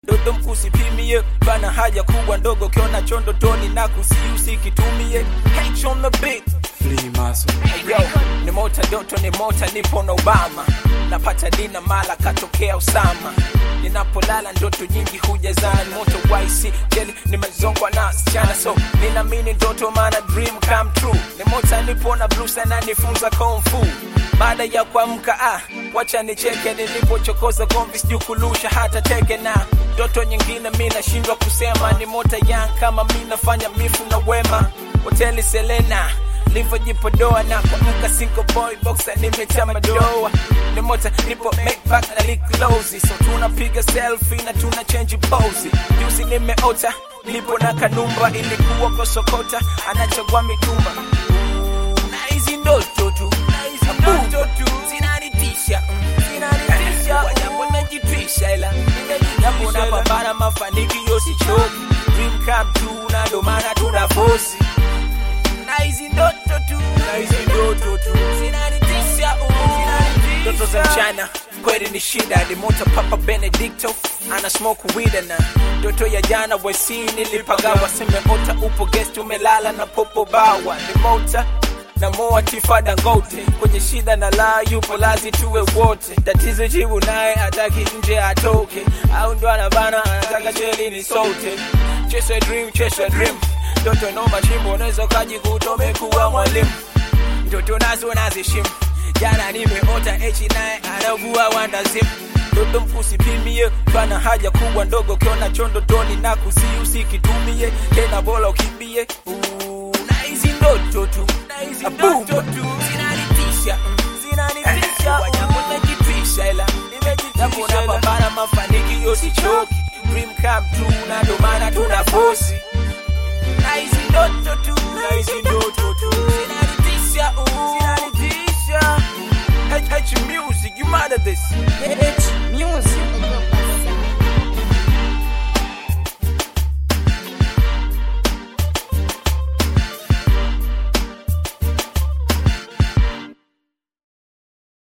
dodo mkusipimie bana haja kubwa ndogo ukiona chondo toni na kusiusi kitumie H on the beat Flea muscle. Yo, ni mota doto ni mota nipo na Obama napata dina mala katokea Usama ninapolala ndoto nyingi hujazana ni moto waisi jeli nimezongwa na sichana so ninamini ndoto maana dream come true ni mota nipo na blue sana nifunza kung fu baada ya kuamka ah, wacha nicheke nilipochokoza gomvi sijui kulusha hata teke na ndoto nyingine mi nashindwa kusema ni mota yang kama mi nafanya mifu na wema hoteli Selena livyojipodoa na kuamka single boy boxer nimetama doa ni mota nipo make back na liklozi so tunapiga selfie na tuna change pose juzi nimeota nipo na kanumba ilikuwa kosokota anachagua mitumba na hizi ndoto tu na hizi ndoto tu zinanitisha mm, zinanitisha wajapo najitwisha ila japo napambana mafanikio sichoki dream come true na ndo maana tuna fosi na hizi ndoto tu na hizi ndoto tu zinanitisha uh, ndoto za mchana kweli ni shida ni moto papa benedicto ana smoke weed na ndoto ya jana wesi nilipagawa semeota upo guest umelala na popo bawa ni mota na moa tifa dangote kwenye shida na la yupo lazi tuwe wote tatizo jibu naye ataki nje atoke au ndo anabana anataka jeli ni sote chase a dream chase a dream ndoto no mashimbo unaweza ukajikuta umekuwa mwalimu ndoto nazo nazishimu jana nimeota echi naye anavua wandazim ndoto mkusipimie pana haja kubwa ndogo ukiona chondo toni na kusiusi kitumie tena bora ukimbie Ooh, na hizi ndoto tu na hizi ndoto tu zinanitisha mm, zinanitisha wajapo najitwisha ila japo napambana mafanikio sichoki dream come true na ndo maana tuna fosi na hizi ndoto tu na hizi ndoto tu zinanitisha uh, zinanitisha H H music you mad at this H music